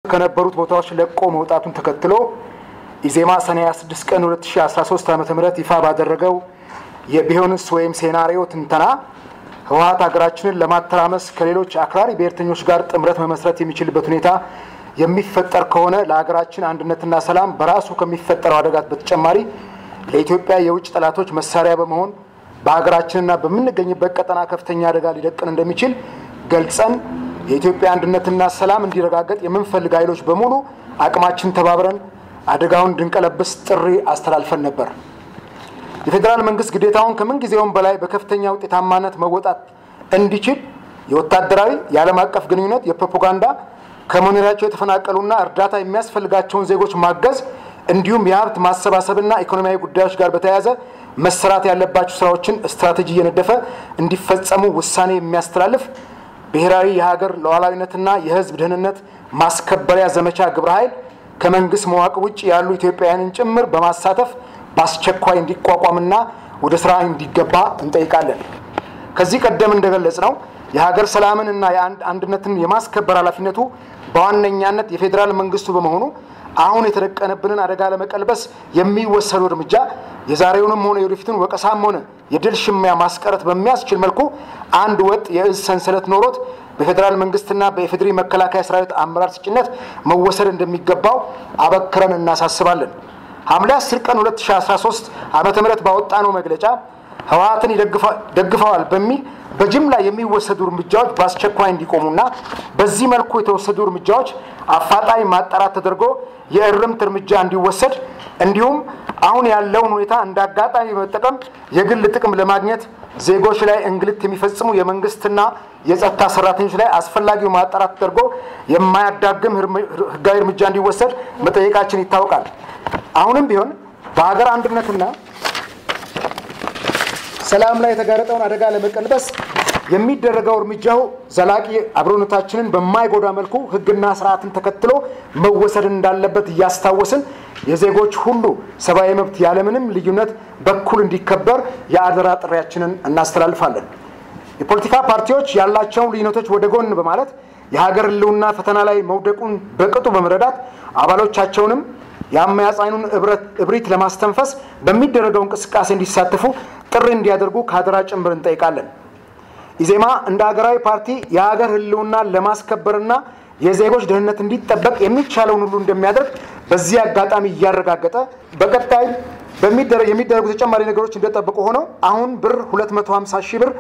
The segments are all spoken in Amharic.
ከነበሩት ቦታዎች ለቆ መውጣቱን ተከትሎ ኢዜማ ሰኔ 26 ቀን 2013 ዓ ም ይፋ ባደረገው የቢሆንስ ወይም ሴናሪዮ ትንተና ህወሀት ሀገራችንን ለማተራመስ ከሌሎች አክራሪ ብሔርተኞች ጋር ጥምረት መመስረት የሚችልበት ሁኔታ የሚፈጠር ከሆነ ለሀገራችን አንድነትና ሰላም በራሱ ከሚፈጠረው አደጋት በተጨማሪ ለኢትዮጵያ የውጭ ጠላቶች መሳሪያ በመሆን በሀገራችንና በምንገኝበት ቀጠና ከፍተኛ አደጋ ሊደቅን እንደሚችል ገልጸን የኢትዮጵያ አንድነትና ሰላም እንዲረጋገጥ የምንፈልግ ኃይሎች በሙሉ አቅማችን ተባብረን አደጋውን እንድንቀለብስ ጥሪ አስተላልፈን ነበር። የፌዴራል መንግስት ግዴታውን ከምን ጊዜውም በላይ በከፍተኛ ውጤታማነት መወጣት እንዲችል የወታደራዊ፣ የዓለም አቀፍ ግንኙነት፣ የፕሮፓጋንዳ ከመኖሪያቸው የተፈናቀሉና እርዳታ የሚያስፈልጋቸውን ዜጎች ማገዝ እንዲሁም የሀብት ማሰባሰብና ኢኮኖሚያዊ ጉዳዮች ጋር በተያያዘ መሰራት ያለባቸው ስራዎችን ስትራቴጂ እየነደፈ እንዲፈጸሙ ውሳኔ የሚያስተላልፍ ብሔራዊ የሀገር ሉዓላዊነትና የሕዝብ ደህንነት ማስከበሪያ ዘመቻ ግብረ ኃይል ከመንግስት መዋቅር ውጭ ያሉ ኢትዮጵያውያንን ጭምር በማሳተፍ በአስቸኳይ እንዲቋቋምና ወደ ስራ እንዲገባ እንጠይቃለን። ከዚህ ቀደም እንደገለጽ ነው የሀገር ሰላምን እና አንድነትን የማስከበር ኃላፊነቱ በዋነኛነት የፌዴራል መንግስቱ በመሆኑ አሁን የተደቀነብንን አደጋ ለመቀልበስ የሚወሰዱ እርምጃ የዛሬውንም ሆነ የወደፊቱን ወቀሳም ሆነ የድል ሽሚያ ማስቀረት በሚያስችል መልኩ አንድ ወጥ የእዝ ሰንሰለት ኖሮት በፌዴራል መንግስትና በኢፌዴሪ መከላከያ ሰራዊት አመራር ስጭነት መወሰድ እንደሚገባው አበክረን እናሳስባለን። ሐምሌ 10 ቀን 2013 ዓመተ ምህረት ባወጣነው መግለጫ ህወሀትን ደግፈዋል በሚል በጅምላ የሚወሰዱ እርምጃዎች በአስቸኳይ እንዲቆሙና በዚህ መልኩ የተወሰዱ እርምጃዎች አፋጣኝ ማጣራት ተደርጎ የእርምት እርምጃ እንዲወሰድ እንዲሁም አሁን ያለውን ሁኔታ እንደ አጋጣሚ በመጠቀም የግል ጥቅም ለማግኘት ዜጎች ላይ እንግልት የሚፈጽሙ የመንግስትና የጸጥታ ሰራተኞች ላይ አስፈላጊው ማጣራት ተደርጎ የማያዳግም ህጋዊ እርምጃ እንዲወሰድ መጠየቃችን ይታወቃል። አሁንም ቢሆን በሀገር አንድነትና ሰላም ላይ የተጋረጠውን አደጋ ለመቀልበስ የሚደረገው እርምጃው ዘላቂ አብሮነታችንን በማይጎዳ መልኩ ህግና ስርዓትን ተከትሎ መወሰድ እንዳለበት እያስታወስን የዜጎች ሁሉ ሰብአዊ መብት ያለምንም ልዩነት በኩል እንዲከበር የአደራ ጥሪያችንን እናስተላልፋለን። የፖለቲካ ፓርቲዎች ያላቸውን ልዩነቶች ወደ ጎን በማለት የሀገር ህልውና ፈተና ላይ መውደቁን በቅጡ በመረዳት አባሎቻቸውንም የአመያጻኑን እብሪት ለማስተንፈስ በሚደረገው እንቅስቃሴ እንዲሳተፉ ጥሪ እንዲያደርጉ ከአደራ ጭምር እንጠይቃለን። ኢዜማ እንደ ሀገራዊ ፓርቲ የሀገር ህልውናን ለማስከበርና የዜጎች ደህንነት እንዲጠበቅ የሚቻለውን ሁሉ እንደሚያደርግ በዚህ አጋጣሚ እያረጋገጠ በቀጣይ የሚደረጉ ተጨማሪ ነገሮች እንደጠበቁ ሆነው አሁን ብር 250 ሺህ ብር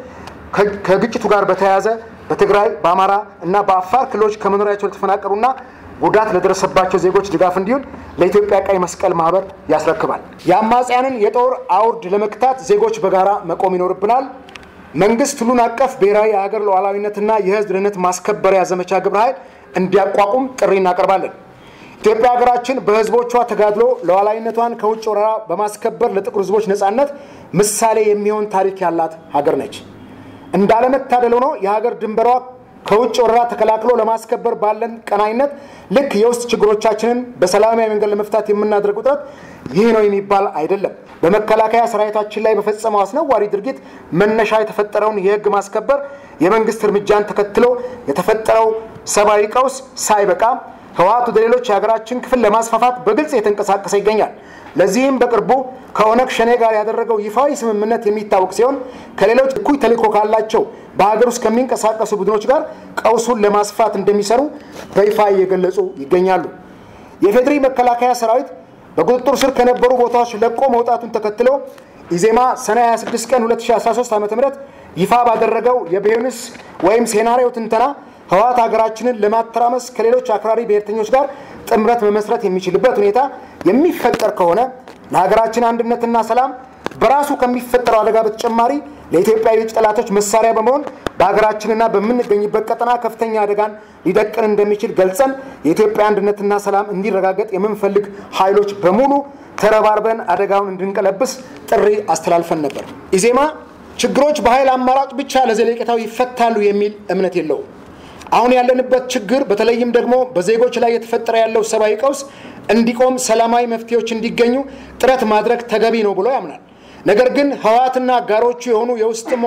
ከግጭቱ ጋር በተያያዘ በትግራይ በአማራ እና በአፋር ክልሎች ከመኖሪያቸው ለተፈናቀሉና ጉዳት ለደረሰባቸው ዜጎች ድጋፍ እንዲሆን ለኢትዮጵያ ቀይ መስቀል ማህበር ያስረክባል። የአማጽያንን የጦር አውርድ ለመክታት ዜጎች በጋራ መቆም ይኖርብናል። መንግስት ሁሉን አቀፍ ብሔራዊ የሀገር ሉዓላዊነትና የህዝብ ደህንነት ማስከበሪያ ዘመቻ ግብረ ኃይል እንዲያቋቁም ጥሪ እናቀርባለን። ኢትዮጵያ ሀገራችን በህዝቦቿ ተጋድሎ ሉዓላዊነቷን ከውጭ ወረራ በማስከበር ለጥቁር ህዝቦች ነጻነት ምሳሌ የሚሆን ታሪክ ያላት ሀገር ነች። እንዳለመታደል ሆኖ የሀገር ድንበሯ ከውጭ ወረራ ተከላክሎ ለማስከበር ባለን ቀናይነት ልክ የውስጥ ችግሮቻችንን በሰላማዊ መንገድ ለመፍታት የምናደርገው ጥረት ይህ ነው የሚባል አይደለም። በመከላከያ ሰራዊታችን ላይ በፈጸመው አስነዋሪ ድርጊት መነሻ የተፈጠረውን የህግ ማስከበር የመንግስት እርምጃን ተከትሎ የተፈጠረው ሰብአዊ ቀውስ ሳይበቃ ህወሓት ወደ ሌሎች የሀገራችን ክፍል ለማስፋፋት በግልጽ የተንቀሳቀሰ ይገኛል። ለዚህም በቅርቡ ከኦነግ ሸኔ ጋር ያደረገው ይፋዊ ስምምነት የሚታወቅ ሲሆን ከሌሎች እኩይ ተልዕኮ ካላቸው በሀገር ውስጥ ከሚንቀሳቀሱ ቡድኖች ጋር ቀውሱን ለማስፋት እንደሚሰሩ በይፋ እየገለጹ ይገኛሉ። የፌዴሪ መከላከያ ሰራዊት በቁጥጥር ስር ከነበሩ ቦታዎች ለቆ መውጣቱን ተከትሎ ኢዜማ ሰኔ 26 ቀን 2013 ዓ ም ይፋ ባደረገው የቢሆንስ ወይም ሴናሪዮ ትንተና ህወሓት ሀገራችንን ለማተራመስ ከሌሎች አክራሪ ብሔርተኞች ጋር ጥምረት መመስረት የሚችልበት ሁኔታ የሚፈጠር ከሆነ ለሀገራችን አንድነትና ሰላም በራሱ ከሚፈጠረው አደጋ በተጨማሪ ለኢትዮጵያ የውጭ ጠላቶች መሳሪያ በመሆን በሀገራችንና በምንገኝበት ቀጠና ከፍተኛ አደጋን ሊደቅን እንደሚችል ገልጸን የኢትዮጵያ አንድነትና ሰላም እንዲረጋገጥ የምንፈልግ ኃይሎች በሙሉ ተረባርበን አደጋውን እንድንቀለብስ ጥሪ አስተላልፈን ነበር። ኢዜማ ችግሮች በኃይል አማራጭ ብቻ ለዘለቄታው ይፈታሉ የሚል እምነት የለውም። አሁን ያለንበት ችግር በተለይም ደግሞ በዜጎች ላይ የተፈጠረ ያለው ሰብአዊ ቀውስ እንዲቆም ሰላማዊ መፍትሄዎች እንዲገኙ ጥረት ማድረግ ተገቢ ነው ብሎ ያምናል። ነገር ግን ህወሓትና አጋሮቹ የሆኑ የውስጥም ሆኑ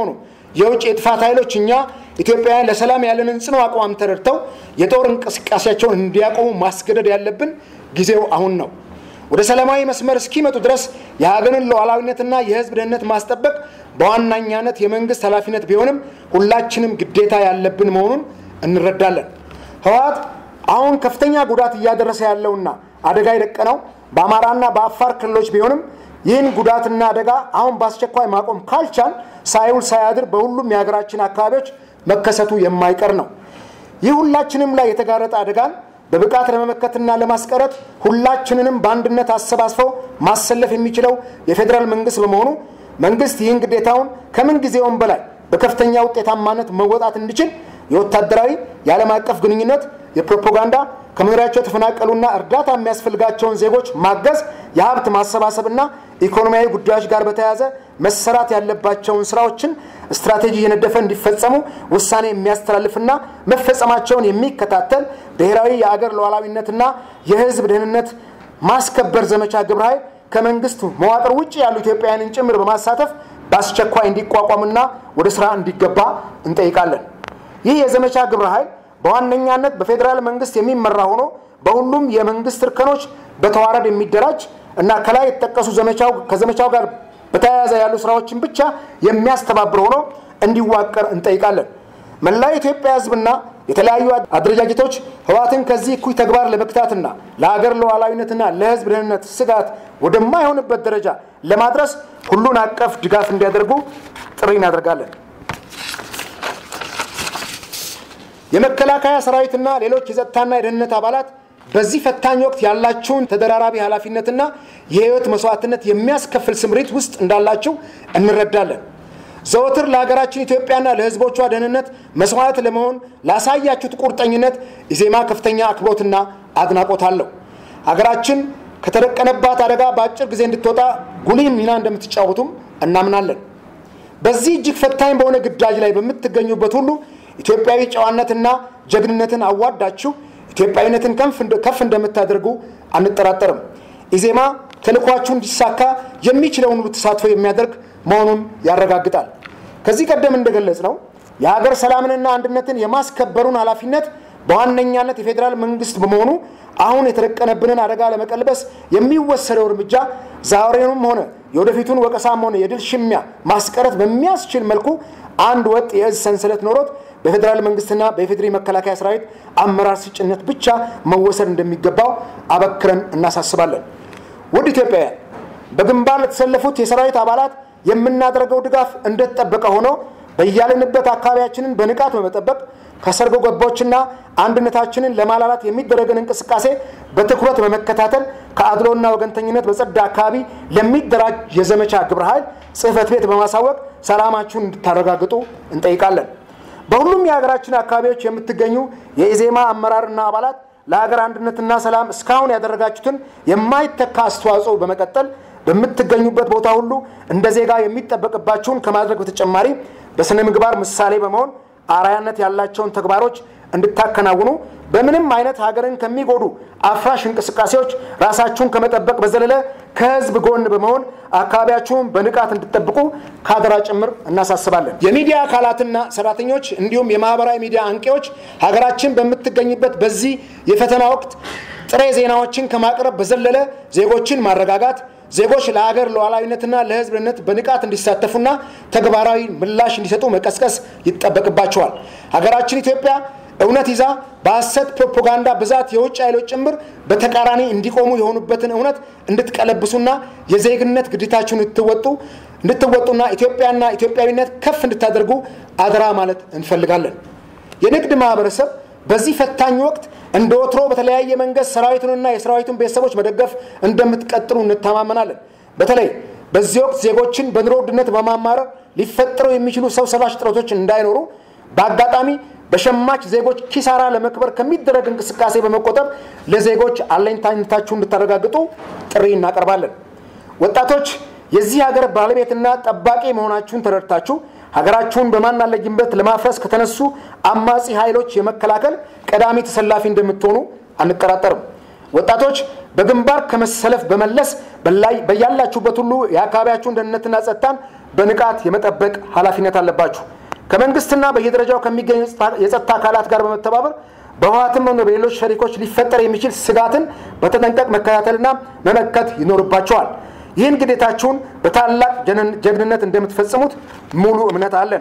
የውጭ የጥፋት ኃይሎች እኛ ኢትዮጵያውያን ለሰላም ያለንን ጽኑ አቋም ተረድተው የጦር እንቅስቃሴያቸውን እንዲያቆሙ ማስገደድ ያለብን ጊዜው አሁን ነው። ወደ ሰላማዊ መስመር እስኪመጡ ድረስ የሀገርን ሉዓላዊነትና የሕዝብ ደህንነት ማስጠበቅ በዋናኛነት የመንግስት ኃላፊነት ቢሆንም ሁላችንም ግዴታ ያለብን መሆኑን እንረዳለን። ህወሓት አሁን ከፍተኛ ጉዳት እያደረሰ ያለውና አደጋ የደቀነው በአማራና በአፋር ክልሎች ቢሆንም ይህን ጉዳትና አደጋ አሁን በአስቸኳይ ማቆም ካልቻል ሳይውል ሳያድር በሁሉም የሀገራችን አካባቢዎች መከሰቱ የማይቀር ነው። ይህ ሁላችንም ላይ የተጋረጠ አደጋን በብቃት ለመመከትና ለማስቀረት ሁላችንንም በአንድነት አሰባስበው ማሰለፍ የሚችለው የፌዴራል መንግስት በመሆኑ መንግስት ይህን ግዴታውን ከምን ጊዜውም በላይ በከፍተኛ ውጤታማነት መወጣት እንዲችል የወታደራዊ የዓለም አቀፍ ግንኙነት፣ የፕሮፓጋንዳ ከመኖሪያቸው የተፈናቀሉና እርዳታ የሚያስፈልጋቸውን ዜጎች ማገዝ፣ የሀብት ማሰባሰብና ኢኮኖሚያዊ ጉዳዮች ጋር በተያያዘ መሰራት ያለባቸውን ስራዎችን ስትራቴጂ የነደፈ እንዲፈጸሙ ውሳኔ የሚያስተላልፍና መፈጸማቸውን የሚከታተል ብሔራዊ የአገር ሉዓላዊነትና የሕዝብ ደህንነት ማስከበር ዘመቻ ግብረ ኃይል ከመንግስት መዋቅር ውጭ ያሉ ኢትዮጵያውያንን ጭምር በማሳተፍ በአስቸኳይ እንዲቋቋምና ወደ ስራ እንዲገባ እንጠይቃለን። ይህ የዘመቻ ግብረ ኃይል በዋነኛነት በፌዴራል መንግስት የሚመራ ሆኖ በሁሉም የመንግስት እርከኖች በተዋረድ የሚደራጅ እና ከላይ የተጠቀሱ ዘመቻው ከዘመቻው ጋር በተያያዘ ያሉ ስራዎችን ብቻ የሚያስተባብር ሆኖ እንዲዋቀር እንጠይቃለን። መላው የኢትዮጵያ ህዝብና የተለያዩ አደረጃጀቶች ህወሓትን ከዚህ እኩይ ተግባር ለመግታትና ለሀገር ሉዓላዊነትና ለህዝብ ደህንነት ስጋት ወደማይሆንበት ደረጃ ለማድረስ ሁሉን አቀፍ ድጋፍ እንዲያደርጉ ጥሪ እናደርጋለን። የመከላከያ ሰራዊትና ሌሎች የጸጥታና የደህንነት አባላት በዚህ ፈታኝ ወቅት ያላቸውን ተደራራቢ ኃላፊነትና የህይወት መስዋዕትነት የሚያስከፍል ስምሪት ውስጥ እንዳላቸው እንረዳለን። ዘወትር ለሀገራችን ኢትዮጵያና ለህዝቦቿ ደህንነት መስዋዕት ለመሆን ላሳያችሁት ቁርጠኝነት ኢዜማ ከፍተኛ አክብሮትና አድናቆት አለው። ሀገራችን ከተደቀነባት አደጋ በአጭር ጊዜ እንድትወጣ ጉልህ ሚና እንደምትጫወቱም እናምናለን። በዚህ እጅግ ፈታኝ በሆነ ግዳጅ ላይ በምትገኙበት ሁሉ ኢትዮጵያዊ ጨዋነትና ጀግንነትን አዋዳችሁ ኢትዮጵያዊነትን ከፍ እንደምታደርጉ አንጠራጠርም። ኢዜማ ተልኳችሁ እንዲሳካ የሚችለውን ሁሉ ተሳትፎ የሚያደርግ መሆኑን ያረጋግጣል። ከዚህ ቀደም እንደገለጽ ነው የሀገር ሰላምንና አንድነትን የማስከበሩን ኃላፊነት በዋነኛነት የፌዴራል መንግስት በመሆኑ አሁን የተደቀነብንን አደጋ ለመቀልበስ የሚወሰደው እርምጃ ዛሬውንም ሆነ የወደፊቱን ወቀሳም ሆነ የድል ሽሚያ ማስቀረት በሚያስችል መልኩ አንድ ወጥ የእዝ ሰንሰለት ኖሮት በፌዴራል መንግስትና በኢፌዴሪ መከላከያ ሰራዊት አመራር ስጭነት ብቻ መወሰድ እንደሚገባው አበክረን እናሳስባለን። ውድ ኢትዮጵያውያን፣ በግንባር ለተሰለፉት የሰራዊት አባላት የምናደርገው ድጋፍ እንደተጠበቀ ሆኖ በያለንበት አካባቢያችንን በንቃት በመጠበቅ ከሰርጎ ገቦችና አንድነታችንን ለማላላት የሚደረግን እንቅስቃሴ በትኩረት በመከታተል ከአድሎና ወገንተኝነት በጸዳ አካባቢ ለሚደራጅ የዘመቻ ግብረ ኃይል ጽህፈት ቤት በማሳወቅ ሰላማችሁን እንድታረጋግጡ እንጠይቃለን። በሁሉም የሀገራችን አካባቢዎች የምትገኙ የኢዜማ አመራርና አባላት ለሀገር አንድነትና ሰላም እስካሁን ያደረጋችሁትን የማይተካ አስተዋጽኦ በመቀጠል በምትገኙበት ቦታ ሁሉ እንደ ዜጋ የሚጠበቅባችሁን ከማድረግ በተጨማሪ በስነ ምግባር ምሳሌ በመሆን አርአያነት ያላቸውን ተግባሮች እንድታከናውኑ በምንም አይነት ሀገርን ከሚጎዱ አፍራሽ እንቅስቃሴዎች ራሳችሁን ከመጠበቅ በዘለለ ከህዝብ ጎን በመሆን አካባቢያችሁን በንቃት እንድጠብቁ ከአደራ ጭምር እናሳስባለን። የሚዲያ አካላትና ሰራተኞች እንዲሁም የማህበራዊ ሚዲያ አንቂዎች ሀገራችን በምትገኝበት በዚህ የፈተና ወቅት ጥሬ ዜናዎችን ከማቅረብ በዘለለ ዜጎችን ማረጋጋት ዜጎች ለሀገር ሉዓላዊነትና ለህዝብ ደህንነት በንቃት እንዲሳተፉና ተግባራዊ ምላሽ እንዲሰጡ መቀስቀስ ይጠበቅባቸዋል። ሀገራችን ኢትዮጵያ እውነት ይዛ በሐሰት ፕሮፓጋንዳ ብዛት የውጭ ኃይሎች ጭምር በተቃራኒ እንዲቆሙ የሆኑበትን እውነት እንድትቀለብሱና የዜግነት ግዴታችሁን እንድትወጡ እንድትወጡና ኢትዮጵያና ኢትዮጵያዊነት ከፍ እንድታደርጉ አደራ ማለት እንፈልጋለን። የንግድ ማህበረሰብ በዚህ ፈታኝ ወቅት እንደ ወትሮ በተለያየ መንገድ ሰራዊቱንና የሰራዊቱን ቤተሰቦች መደገፍ እንደምትቀጥሉ እንተማመናለን። በተለይ በዚህ ወቅት ዜጎችን በኑሮ ውድነት በማማረር ሊፈጠሩ የሚችሉ ሰው ሰራሽ ጥረቶች እንዳይኖሩ በአጋጣሚ በሸማች ዜጎች ኪሳራ ለመክበር ከሚደረግ እንቅስቃሴ በመቆጠብ ለዜጎች አለኝታነታችሁን እንድታረጋግጡ ጥሪ እናቀርባለን። ወጣቶች የዚህ ሀገር ባለቤትና ጠባቂ መሆናችሁን ተረድታችሁ ሀገራችሁን በማናለጅበት ለማፍረስ ከተነሱ አማጺ ኃይሎች የመከላከል ቀዳሚ ተሰላፊ እንደምትሆኑ አንጠራጠርም። ወጣቶች በግንባር ከመሰለፍ በመለስ በያላችሁበት ሁሉ የአካባቢያችሁን ደህንነትና ጸጥታን በንቃት የመጠበቅ ኃላፊነት አለባችሁ። ከመንግስትና በየደረጃው ከሚገኙ የጸጥታ አካላት ጋር በመተባበር በህወሓትም ሆነ በሌሎች ሸሪኮች ሊፈጠር የሚችል ስጋትን በተጠንቀቅ መከታተልና መመከት ይኖርባቸዋል። ይህን ግዴታችሁን በታላቅ ጀግንነት እንደምትፈጽሙት ሙሉ እምነት አለን።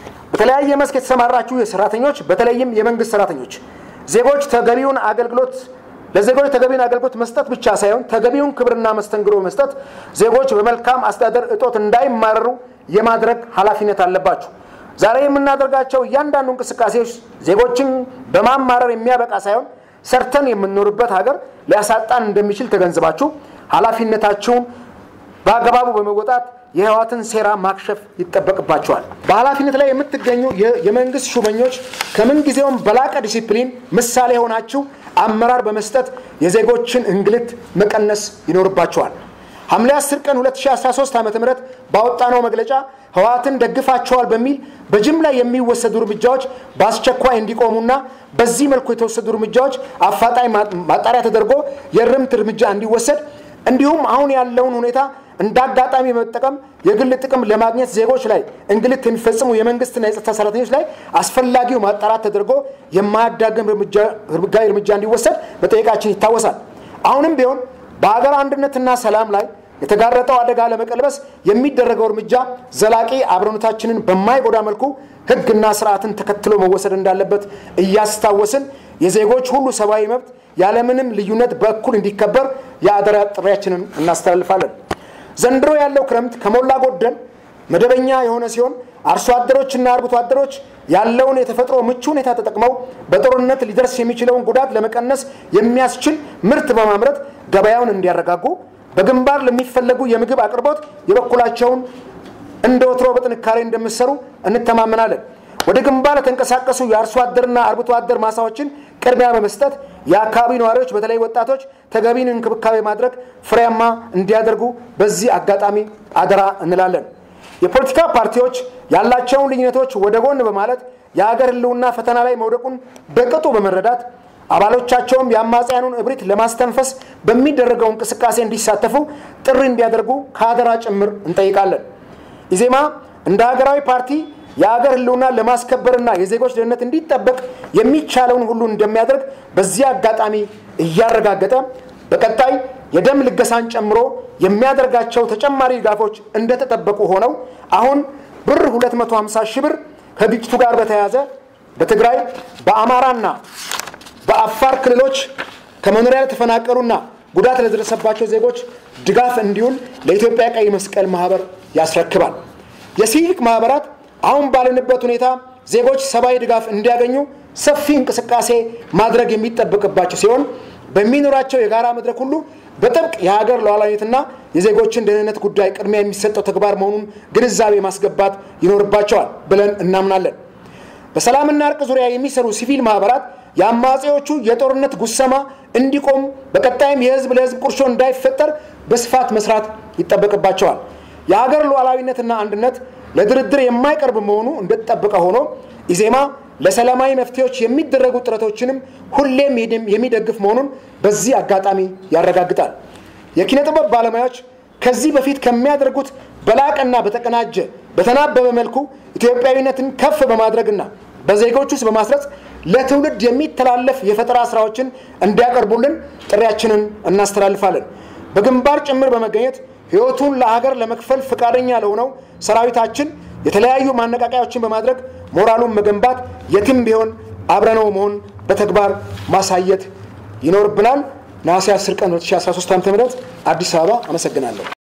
በተለያየ መስክ የተሰማራችሁ የሰራተኞች በተለይም የመንግስት ሰራተኞች ዜጎች ተገቢውን አገልግሎት ለዜጎች ተገቢውን አገልግሎት መስጠት ብቻ ሳይሆን ተገቢውን ክብርና መስተንግዶ መስጠት ዜጎች በመልካም አስተዳደር እጦት እንዳይማረሩ የማድረግ ኃላፊነት አለባችሁ። ዛሬ የምናደርጋቸው እያንዳንዱ እንቅስቃሴዎች ዜጎችን በማማረር የሚያበቃ ሳይሆን ሰርተን የምንኖርበት ሀገር ሊያሳጣን እንደሚችል ተገንዝባችሁ ኃላፊነታችሁን በአግባቡ በመወጣት የህወሓትን ሴራ ማክሸፍ ይጠበቅባቸዋል። በኃላፊነት ላይ የምትገኙ የመንግስት ሹመኞች ከምንጊዜውም በላቀ ዲሲፕሊን ምሳሌ የሆናችሁ አመራር በመስጠት የዜጎችን እንግልት መቀነስ ይኖርባቸዋል። ሐምሌ 10 ቀን 2013 ዓ ም ባወጣነው መግለጫ ህወሓትን ደግፋቸዋል በሚል በጅምላ የሚወሰዱ እርምጃዎች በአስቸኳይ እንዲቆሙና በዚህ መልኩ የተወሰዱ እርምጃዎች አፋጣኝ ማጣሪያ ተደርጎ የእርምት እርምጃ እንዲወሰድ እንዲሁም አሁን ያለውን ሁኔታ እንደ አጋጣሚ በመጠቀም የግል ጥቅም ለማግኘት ዜጎች ላይ እንግልት የሚፈጽሙ የመንግስትና የጸጥታ ሰራተኞች ላይ አስፈላጊው ማጣራት ተደርጎ የማያዳግም ህጋዊ እርምጃ እንዲወሰድ መጠየቃችን ይታወሳል። አሁንም ቢሆን በሀገር አንድነትና ሰላም ላይ የተጋረጠው አደጋ ለመቀልበስ የሚደረገው እርምጃ ዘላቂ አብሮነታችንን በማይጎዳ መልኩ ህግና ስርዓትን ተከትሎ መወሰድ እንዳለበት እያስታወስን የዜጎች ሁሉ ሰብአዊ መብት ያለምንም ልዩነት በእኩል እንዲከበር የአደራ ጥሪያችንን እናስተላልፋለን። ዘንድሮ ያለው ክረምት ከሞላ ጎደል መደበኛ የሆነ ሲሆን አርሶ አደሮችና አርብቶ አደሮች ያለውን የተፈጥሮ ምቹ ሁኔታ ተጠቅመው በጦርነት ሊደርስ የሚችለውን ጉዳት ለመቀነስ የሚያስችል ምርት በማምረት ገበያውን እንዲያረጋጉ በግንባር ለሚፈለጉ የምግብ አቅርቦት የበኩላቸውን እንደ ወትሮ በጥንካሬ እንደምሰሩ እንተማመናለን። ወደ ግንባር ለተንቀሳቀሱ የአርሶ አደርና አርብቶ አደር ማሳዎችን ቅድሚያ በመስጠት የአካባቢ ነዋሪዎች በተለይ ወጣቶች ተገቢን እንክብካቤ ማድረግ ፍሬያማ እንዲያደርጉ በዚህ አጋጣሚ አደራ እንላለን። የፖለቲካ ፓርቲዎች ያላቸውን ልዩነቶች ወደ ጎን በማለት የሀገር ሕልውና ፈተና ላይ መውደቁን በቅጡ በመረዳት አባሎቻቸውም የአማጽያኑን እብሪት ለማስተንፈስ በሚደረገው እንቅስቃሴ እንዲሳተፉ ጥሪ እንዲያደርጉ ከአደራ ጭምር እንጠይቃለን። ኢዜማ እንደ ሀገራዊ ፓርቲ የአገር ህልውና ለማስከበርና የዜጎች ደህንነት እንዲጠበቅ የሚቻለውን ሁሉ እንደሚያደርግ በዚህ አጋጣሚ እያረጋገጠ በቀጣይ የደም ልገሳን ጨምሮ የሚያደርጋቸው ተጨማሪ ድጋፎች እንደተጠበቁ ሆነው አሁን ብር 250 ሺህ ብር ከግጭቱ ጋር በተያያዘ በትግራይ በአማራና በአፋር ክልሎች ከመኖሪያ ለተፈናቀሉና ጉዳት ለደረሰባቸው ዜጎች ድጋፍ እንዲውል ለኢትዮጵያ ቀይ መስቀል ማህበር ያስረክባል። የሲቪክ ማህበራት አሁን ባለንበት ሁኔታ ዜጎች ሰብአዊ ድጋፍ እንዲያገኙ ሰፊ እንቅስቃሴ ማድረግ የሚጠበቅባቸው ሲሆን በሚኖራቸው የጋራ መድረክ ሁሉ በጥብቅ የሀገር ሉዓላዊነትና የዜጎችን ደህንነት ጉዳይ ቅድሚያ የሚሰጠው ተግባር መሆኑን ግንዛቤ ማስገባት ይኖርባቸዋል ብለን እናምናለን። በሰላምና እርቅ ዙሪያ የሚሰሩ ሲቪል ማህበራት የአማጺዎቹ የጦርነት ጉሰማ እንዲቆም በቀጣይም የህዝብ ለህዝብ ቁርሾ እንዳይፈጠር በስፋት መስራት ይጠበቅባቸዋል። የሀገር ሉዓላዊነትና አንድነት ለድርድር የማይቀርብ መሆኑ እንደተጠበቀ ሆኖ ኢዜማ ለሰላማዊ መፍትሄዎች የሚደረጉ ጥረቶችንም ሁሌም የሚደግፍ መሆኑን በዚህ አጋጣሚ ያረጋግጣል። የኪነ ጥበብ ባለሙያዎች ከዚህ በፊት ከሚያደርጉት በላቀና በተቀናጀ በተናበበ መልኩ ኢትዮጵያዊነትን ከፍ በማድረግና በዜጎች ውስጥ በማስረጽ ለትውልድ የሚተላለፍ የፈጠራ ስራዎችን እንዲያቀርቡልን ጥሪያችንን እናስተላልፋለን። በግንባር ጭምር በመገኘት ህይወቱን ለሀገር ለመክፈል ፈቃደኛ ለሆነው ሰራዊታችን የተለያዩ ማነቃቂያዎችን በማድረግ ሞራሉን መገንባት የትም ቢሆን አብረነው መሆን በተግባር ማሳየት ይኖርብናል። ነሐሴ 10 ቀን 2013 ዓ.ም አዲስ አበባ። አመሰግናለሁ።